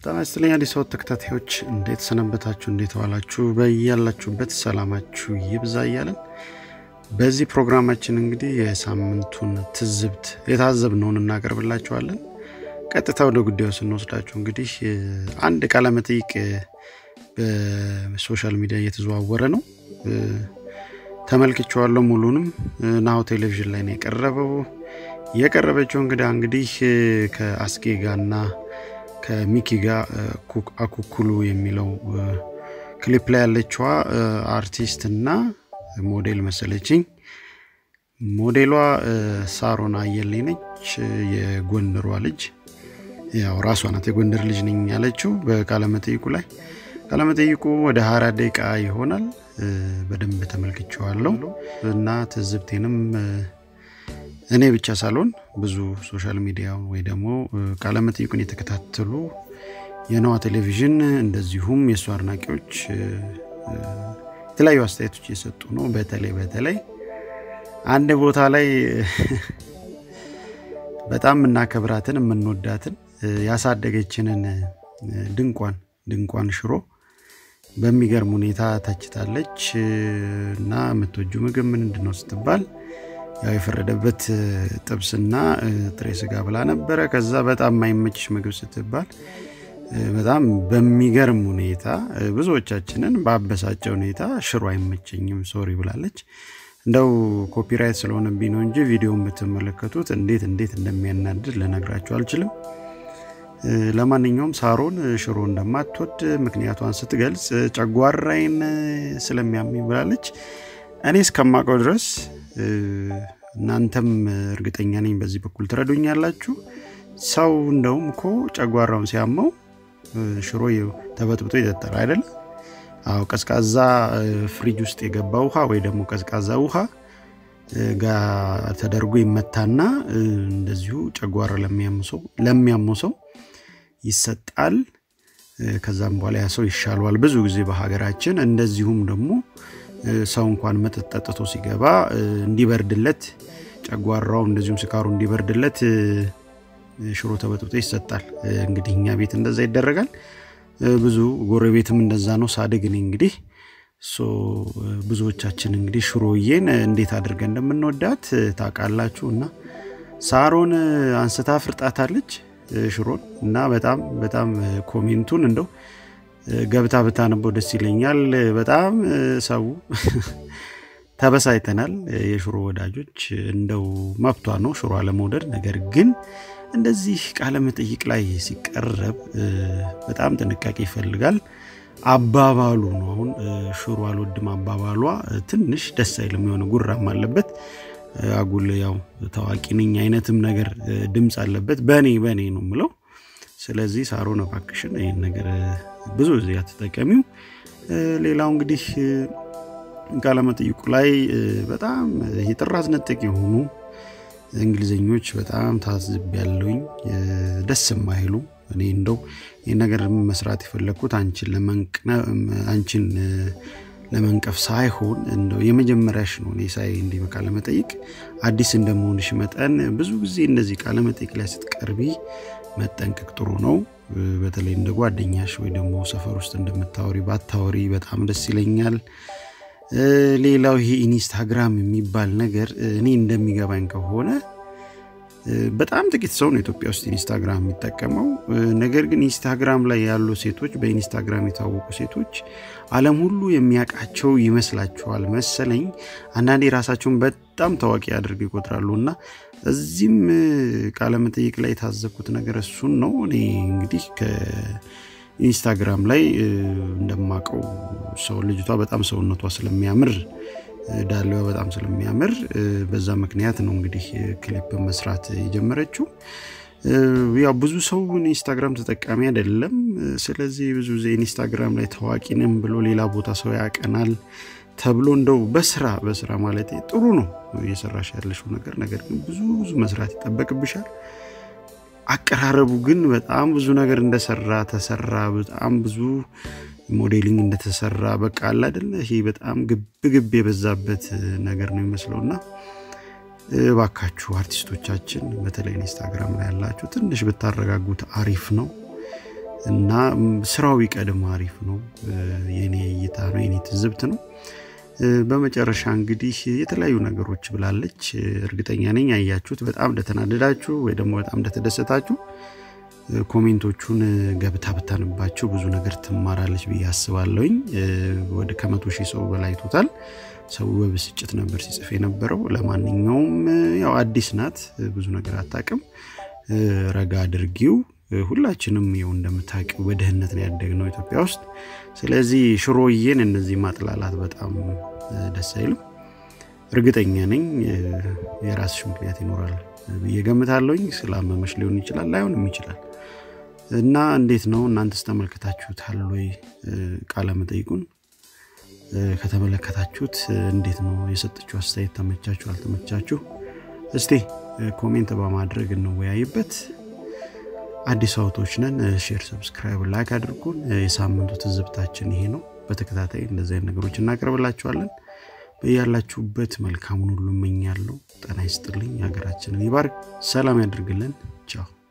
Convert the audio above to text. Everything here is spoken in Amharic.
ጤና ይስጥልኝ አዲስ አበባ ተከታታዮች እንዴት ሰነበታችሁ? እንዴት ዋላችሁ? በያላችሁበት ሰላማችሁ ይብዛ እያለን በዚህ ፕሮግራማችን እንግዲህ የሳምንቱን ትዝብት የታዘብነውን እናቀርብላችኋለን። ቀጥታ ወደ ጉዳዩ ስንወስዳችሁ እንግዲህ አንድ ቃለ መጠይቅ በሶሻል ሚዲያ እየተዘዋወረ ነው። ተመልክቼዋለሁ። ሙሉንም ናሁ ቴሌቪዥን ላይ ነው የቀረበው። የቀረበችው እንግዳ እንግዲህ ከአስጌ ጋርና ከሚኪ ጋር አኩኩሉ የሚለው ክሊፕ ላይ ያለችዋ አርቲስት እና ሞዴል መሰለችኝ። ሞዴሏ ሳሮን አየለኝ ነች፣ የጎንደሯ ልጅ ያው ራሷ ናት የጎንደር ልጅ ነኝ ያለችው በቃለመጠይቁ ላይ። ቃለመጠይቁ ወደ ሀያ ደቂቃ ይሆናል። በደንብ ተመልክቼዋለሁ እና ትዝብቴንም እኔ ብቻ ሳልሆን ብዙ ሶሻል ሚዲያ ወይ ደግሞ ቃለመጠይቁን የተከታተሉ የነዋ ቴሌቪዥን እንደዚሁም የእሱ አድናቂዎች የተለያዩ አስተያየቶች እየሰጡ ነው። በተለይ በተለይ አንድ ቦታ ላይ በጣም የምናከብራትን የምንወዳትን ያሳደገችንን ድንቋን ድንቋን ሽሮ በሚገርም ሁኔታ ተችታለች እና የምትወጁ ምግብ ምንድን ነው ስትባል ያው የፈረደበት ጥብስና ጥሬ ስጋ ብላ ነበረ። ከዛ በጣም የማይመችሽ ምግብ ስትባል በጣም በሚገርም ሁኔታ ብዙዎቻችንን በአበሳጨ ሁኔታ ሽሮ አይመቸኝም ሶሪ ብላለች። እንደው ኮፒራይት ስለሆነብኝ ነው እንጂ ቪዲዮ የምትመለከቱት እንዴት እንዴት እንደሚያናድድ ልነግራችሁ አልችልም። ለማንኛውም ሳሮን ሽሮ እንደማትወድ ምክንያቷን ስትገልጽ ጨጓራይን ስለሚያመኝ ብላለች። እኔ እስከማውቀው ድረስ እናንተም እርግጠኛ ነኝ በዚህ በኩል ትረዱኛላችሁ። ሰው እንደውም እኮ ጨጓራውን ሲያመው ሽሮ ተበጥብጦ ይጠጣል አይደለም? አዎ፣ ቀዝቃዛ ፍሪጅ ውስጥ የገባ ውሃ ወይ ደግሞ ቀዝቃዛ ውሃ ጋር ተደርጎ ይመታና እንደዚሁ ጨጓራ ለሚያመው ሰው ይሰጣል። ከዛም በኋላ ያ ሰው ይሻለዋል ብዙ ጊዜ በሀገራችን። እንደዚሁም ደግሞ ሰው እንኳን መጠጥ ጠጥቶ ሲገባ እንዲበርድለት ጨጓራው እንደዚሁም ስካሩ እንዲበርድለት ሽሮ ተበጥብጦ ይሰጣል። እንግዲህ እኛ ቤት እንደዛ ይደረጋል። ብዙ ጎረቤትም እንደዛ ነው። ሳድግ እኔ እንግዲህ ብዙዎቻችን እንግዲህ ሽሮዬን እንዴት አድርገን እንደምንወዳት ታውቃላችሁ። እና ሳሮን አንስታ ፍርጣታለች ሽሮን እና በጣም በጣም ኮሜንቱን እንደው ገብታ ብታነበው ደስ ይለኛል። በጣም ሰው ተበሳይተናል። የሽሮ ወዳጆች እንደው መብቷ ነው ሽሮ አለመውደድ። ነገር ግን እንደዚህ ቃለ መጠይቅ ላይ ሲቀረብ በጣም ጥንቃቄ ይፈልጋል። አባባሉ ነው አሁን ሽሮ አልወድም አባባሏ ትንሽ ደስ አይልም። የሆነ ጉራም አለበት አጉል ያው ታዋቂ ነኝ አይነትም ነገር ድምፅ አለበት። በእኔ በእኔ ነው ምለው ስለዚህ ሳሮን እባክሽን ይህን ነገር ብዙ ጊዜ አትጠቀሚው። ሌላው እንግዲህ ቃለመጠይቁ ላይ በጣም የጥራዝ ነጠቅ የሆኑ እንግሊዘኞች በጣም ታዝብ ያለውኝ ደስ የማይሉ እኔ እንደው ይህ ነገር መስራት የፈለግኩት አንቺን ለመንቀፍ ሳይሆን እንደው የመጀመሪያሽ ነው። እኔ ሳይ እንዲህ በቃለመጠይቅ አዲስ እንደመሆንሽ መጠን ብዙ ጊዜ እንደዚህ ቃለመጠይቅ ላይ ስትቀርቢ መጠንቀቅ ጥሩ ነው። በተለይ እንደ ጓደኛሽ ወይ ደግሞ ሰፈር ውስጥ እንደምታወሪ ባታወሪ በጣም ደስ ይለኛል። ሌላው ይሄ ኢንስታግራም የሚባል ነገር እኔ እንደሚገባኝ ከሆነ በጣም ጥቂት ሰው ነው ኢትዮጵያ ውስጥ ኢንስታግራም የሚጠቀመው። ነገር ግን ኢንስታግራም ላይ ያሉ ሴቶች በኢንስታግራም የታወቁ ሴቶች ዓለም ሁሉ የሚያውቃቸው ይመስላችኋል መሰለኝ። አንዳንዴ ራሳቸውን በጣም ታዋቂ አድርገው ይቆጥራሉ እና እዚህም ቃለመጠይቅ ላይ የታዘብኩት ነገር እሱን ነው። እኔ እንግዲህ ከኢንስታግራም ላይ እንደማቀው ሰው ልጅቷ በጣም ሰውነቷ ስለሚያምር ዳሌዋ በጣም ስለሚያምር በዛ ምክንያት ነው እንግዲህ ክሊፕ መስራት የጀመረችው። ያው ብዙ ሰው ኢንስታግራም ተጠቃሚ አይደለም። ስለዚህ ብዙ ጊዜ ኢንስታግራም ላይ ታዋቂ ነን ብሎ ሌላ ቦታ ሰው ያቀናል ተብሎ እንደው በስራ በስራ ማለት ጥሩ ነው እየሰራሽ ያለሽው ነገር። ነገር ግን ብዙ ብዙ መስራት ይጠበቅብሻል። አቀራረቡ ግን በጣም ብዙ ነገር እንደሰራ ተሰራ። በጣም ብዙ ሞዴሊንግ እንደተሰራ በቃ አለ አይደለ? ይሄ በጣም ግብ ግብ የበዛበት ነገር ነው የሚመስለው እና እባካችሁ አርቲስቶቻችን በተለይ ኢንስታግራም ላይ ያላችሁ ትንሽ ብታረጋጉት አሪፍ ነው። እና ስራው ቢቀድም አሪፍ ነው። የኔ እይታ ነው፣ የኔ ትዝብት ነው። በመጨረሻ እንግዲህ የተለያዩ ነገሮች ብላለች። እርግጠኛ ነኝ ያያችሁት በጣም እንደተናደዳችሁ ወይ ደግሞ በጣም እንደተደሰታችሁ ኮሜንቶቹን ገብታ ብታንባቸው ብዙ ነገር ትማራለች ብዬ አስባለሁኝ። ወደ ከመቶ ሺህ ሰው በላይ አይቶታል። ሰው በብስጭት ነበር ሲጽፍ የነበረው። ለማንኛውም ያው አዲስ ናት፣ ብዙ ነገር አታውቅም። ረጋ አድርጊው። ሁላችንም ይኸው እንደምታውቂው በድህነት ነው ያደግነው ኢትዮጵያ ውስጥ። ስለዚህ ሽሮዬን እነዚህ ማጥላላት በጣም ደስ አይልም። እርግጠኛ ነኝ የራስሽ ምክንያት ይኖራል ብዬ ገምታለሁኝ። ስላመመሽ ሊሆን ይችላል፣ ላይሆንም ይችላል። እና እንዴት ነው እናንተስ ተመልከታችሁታል ወይ? ቃለ መጠይቁን ከተመለከታችሁት እንዴት ነው የሰጠችው አስተያየት? ተመቻችሁ አልተመቻችሁ? እስቲ ኮሜንት በማድረግ እንወያይበት። አዲስ አውቶች ነን። ሼር፣ ሰብስክራይብ፣ ላይክ አድርጉን። የሳምንቱ ትዝብታችን ይሄ ነው። በተከታታይ እንደዚህ አይነት ነገሮች እናቀርብላችኋለን። በያላችሁበት መልካሙን ሁሉ እመኛለሁ። ጤና ይስጥልኝ። ሀገራችንን ይባርክ፣ ሰላም ያድርግልን። ቻው